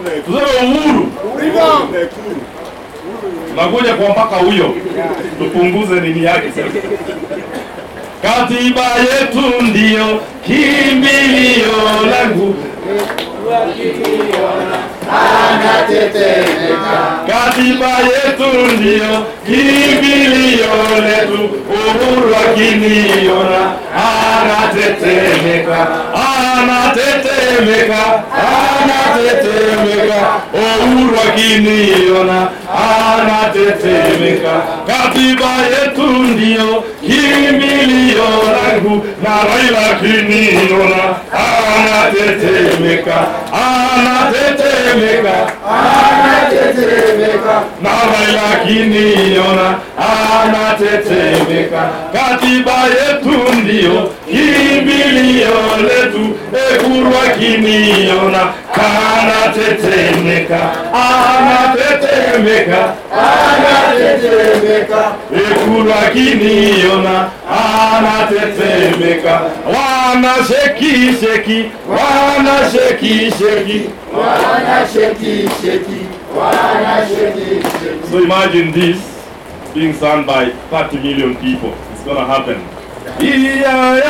tuseme uhuru, tunakuja kwa mpaka huyo, tupunguze nini yake sasa. Katiba yetu ndiyo kimbilio langu, katiba yetu ndiyo kimbilio letu. Uhuru akiniona anatetemeka, anatetemeka, anatetemeka. Uhuru akiniona anatetemeka. Katiba yetu ndiyo kimbilio langu, na Raila akiniona anatetemeka, anatetemeka, anatetemeka. Na Raila akiniona anatetemeka. Katiba yetu ndiyo kimbilio letu, Uhuru akiniona anatetemeka, anatetemeka, anatetemeka. Uhuru akiniona anatetemeka. Wana sheki sheki, wana sheki sheki, wana sheki sheki, wana sheki sheki. So imagine this being sung by 30 million people. It's gonna happen. Yeah,